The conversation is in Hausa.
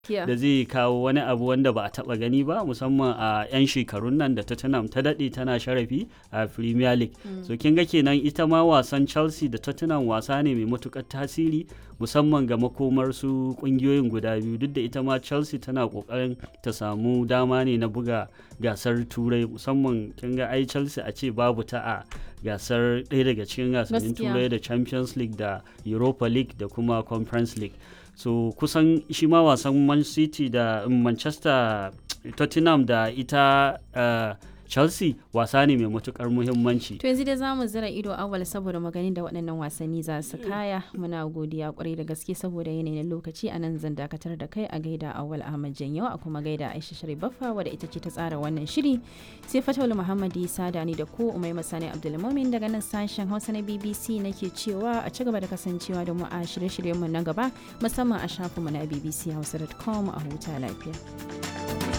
Kiya. da zai kawo wani abu wanda ba a taba gani ba musamman a 'yan shekarun nan da Tottenham ta daɗe tana sharafi a Premier League. So kin ga kenan ita ma wasan Chelsea da Tottenham wasa ne mai matukar tasiri musamman ga makomar su kungiyoyin guda biyu duk da ita ma Chelsea tana kokarin ta samu dama ne na buga gasar turai musamman kin ga ai Chelsea a ce babu ta a gasar ɗaya daga cikin gasannin Gaskiya. turai da Champions League da Europa League da kuma Conference League. so kusan shi ma wasan man city da um, manchester tottenham da ita uh, chelsea wasa ne mai matukar muhimmanci To yanzu dai za mu zira ido awal saboda maganin da waɗannan wasanni za su kaya muna godiya kwarai da gaske saboda yanayin lokaci a nan zan dakatar da kai a gaida awal ahmad janyo a kuma gaida aisha sharif baffa wadda ita ce ta tsara wannan shiri sai fatawul muhammad isa da ni da ku umai masani abdulmumin daga nan sashen hausa na bbc nake cewa a ci gaba da kasancewa da mu a shirye-shiryenmu na gaba musamman a shafinmu na bbchausa.com a huta lafiya.